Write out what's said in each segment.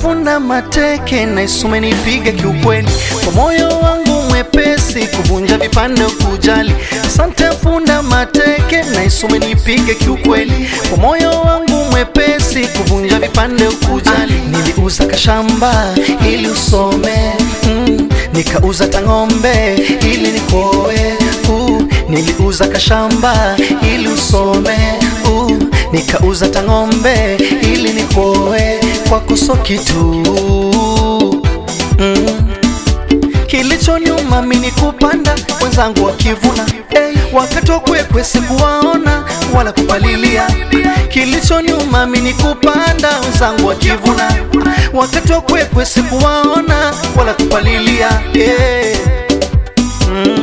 punda mateke na isume nipige kiukweli, kwa moyo wangu mwepesi kuvunja vipande kujali. Asante punda mateke na isume nipige kiukweli, kwa moyo wangu mwepesi kuvunja vipande kujali. Niliuza kashamba ili usome mm, nikauza tang'ombe ili nikoe uh, niliuza kashamba ili usome uh, nikauza tang'ombe ili nikoe kwako so kitu mm. Kilichonyuma mimi kupanda wenzangu wakivuna hey, wakati wa kwekwe sikuwaona wala kupalilia. Kilichonyuma mimi kupanda wenzangu wakivuna wakati wa kwekwe sikuwaona wala kupalilia yeah. mm.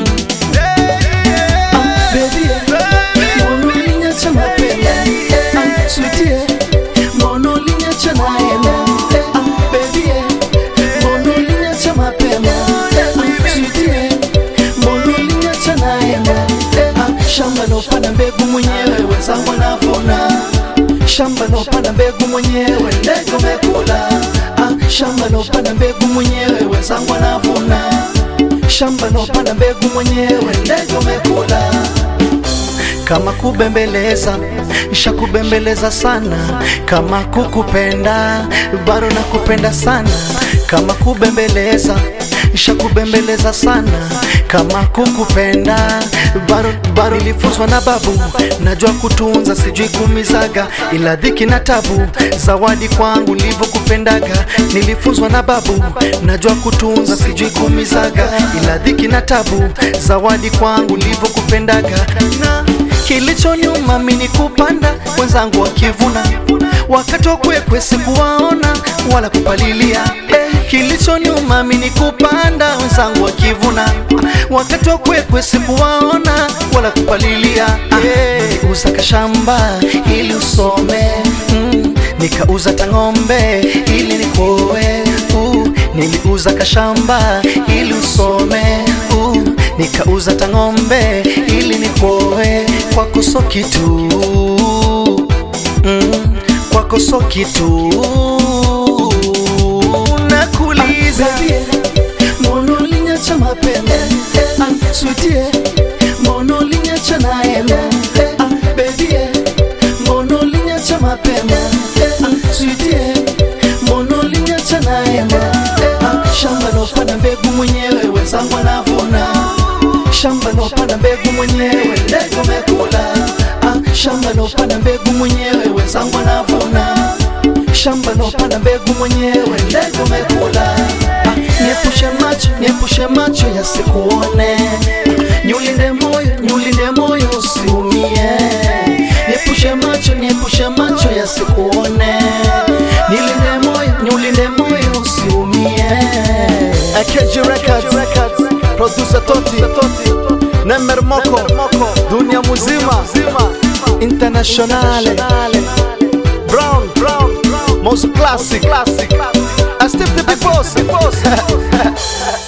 Ah, baby, mbona uliniacha mapema? Ah, sweetie, mbona uliniacha naema? Ah, baby, mbona uliniacha mapema? Ah, sweetie, mbona uliniacha naema? Ah, shamba lopanda mbegu mwenyewe wenzangu wanavuna shamba lopanda mbegu mwenyewe ndege umekula ah, shamba lopanda mbegu mwenyewe wenzangu wanavuna shamba lopanda mbegu mwenyewe ndege umekula kama kubembeleza shakubembeleza sana, kama kukupenda bado nakupenda sana, kama kubembeleza shakubembeleza sana, kama kukupenda bado bado. Nilifunzwa na babu, najua kutunza, sijui kumizaga, ila dhiki na tabu, zawadi kwangu nilivyokupendaga. Nilifunzwa na babu, najua kutunza, sijui kumizaga, ila dhiki na tabu, zawadi kwangu nilivyokupendaga na Kilichonyuma mimi kupanda wenzangu wakivuna, wakati wa kwekwe sikuwaona wala kupalilia. Eh, Kilichonyuma mimi kupanda wenzangu wakivuna, wakati wa kwekwe sikuwaona wala kupalilia. Eh, Niliuza kashamba ili usome mm, nikauza tang'ombe ili nikoe uh, niliuza kashamba ili usome uh, nikauza tang'ombe ili nikoe kwako so kitu mm, kwako so kitu nakuuliza mbona uliniacha mapema ah, sweetie mbona uliniacha naema ah, baby mbona uliniacha mapema ah, sweetie mbona uliniacha naema ah, shamba lopanda mbegu mwenyewe wenzangu wanavuna shamba lopanda mbegu mwenyewe ndege umekula ah, shamba lopanda mbegu mwenyewe wenzangu wanavuna shamba lopanda mbegu mwenyewe ndege umekula ah, niepushe macho niepushe macho yasikuone ah, niulinde moyo niulinde moyo usiumie niepushe macho niepushe macho yasikuone nilinde moyo niulinde moyo usiumie AKG Records, producer Toti, Nemer Moko, dunia muzima, internationale, Brown, Brown, most classic, I step the big boss,